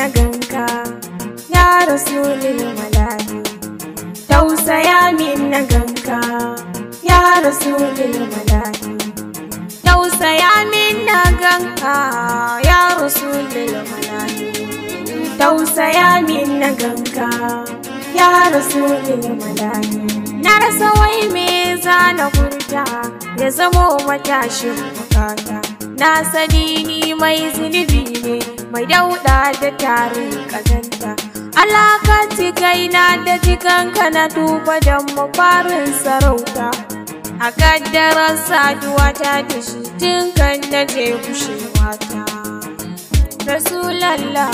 na ganka ya rasulul malahi tausaya min na ganka ya rasulul malahi tausaya min na ganka ya rasulul malahi tausaya min na ganka ya rasulul malahi na rasa wai me za na furta ya zamo matashin bukata na sani ni mai zunubi ne mai dauda da tarin kazanta alakanci kaina da jikanka na duba don mafarin sarauta a kaddarar saduwa ta da shi tun kan na je kushewa ta rasulallah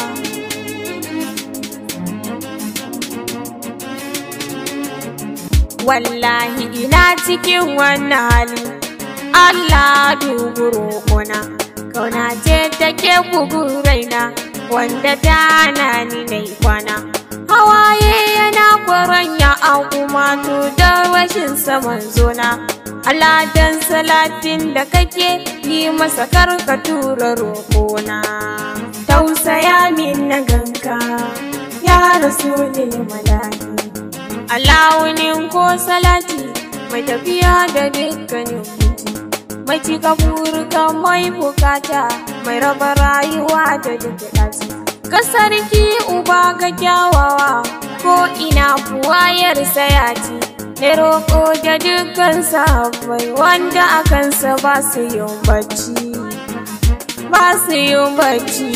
wallahi ina cikin wannan hali Allah dubu roƙona kauna ce take bugun raina wanda ta hana ni na kwana hawaye yana kwaranya a kuma da rashin saman zona Allah dan salatin da kake yi masa karka tura roƙona tausaya min na ganka ya rasu malahi Alawunin ko salati mai tafiya da dukkanin mutu mai cika burka mai bukata mai raba rayuwa da duk ɗaci ka sarki uba ga kyawawa ko ina buwayar sayati na roƙo da dukkan sahabbai wanda a kansa ba su yin bacci ba su yin bacci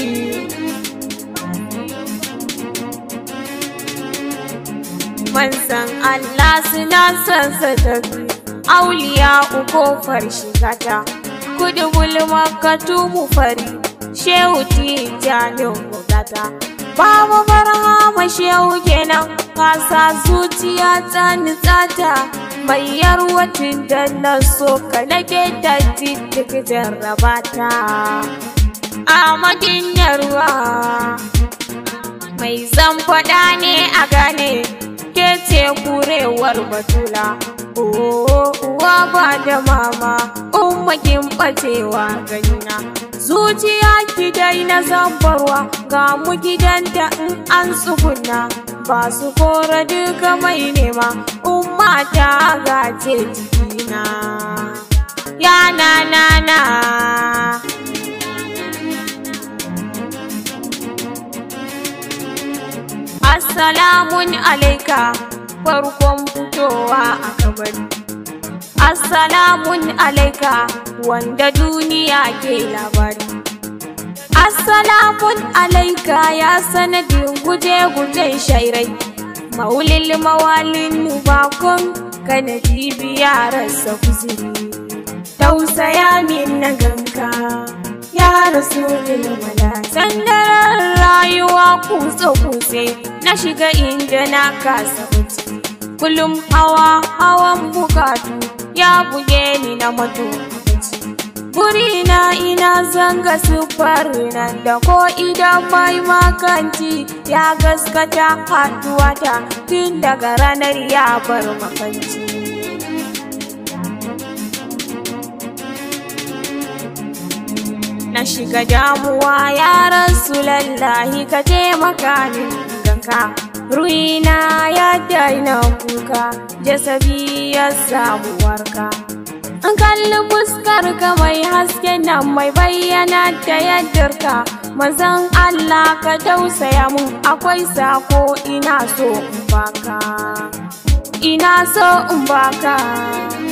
manzan Allah suna son sa tafi auliya ukofar shigata kudu gulma ka tumu fari shehu tijanin bugata babu barhama shehu kenan kasa zuciya ta nitsata mai yarwatin da na so ka nake ta duk jarrabata a magin yarwa mai zan faɗa ne a gane ke ce kurewar batula uwa ba da mama ummakin bacewa ganina zuciya ki dai na zambarwa ga mu gidanta in an tsuguna ba su kora duka mai nema umma ta gace jikina ya na na na Assalamun alaika farkon fitowa a kabari. Assalamun alaika wanda duniya ke labari. Assalamun alaika ya sanadin guje-gujen shairai. Maulil mawalin bakon kana biya rasa kuziri. Tausaya min na ganka. ya rasu mala sandarar rayuwa kutse-kutse na shiga inda na kasa wuce kullum hawa hawan bukatu ya buge ni na mato Burina ina zanga sufar nan da ko idan mai makanci ya gaskata haduwata tun daga ranar ya bar makanci. na shiga damuwa ya rasu lallahi ka taimaka min ganka ruina ya daina kuka jasabi ya samu warka an kalli fuskar ka mai haske nan mai bayyana da yaddarka mazan Allah ka tausaya mun akwai sako ina so in baka ina so in baka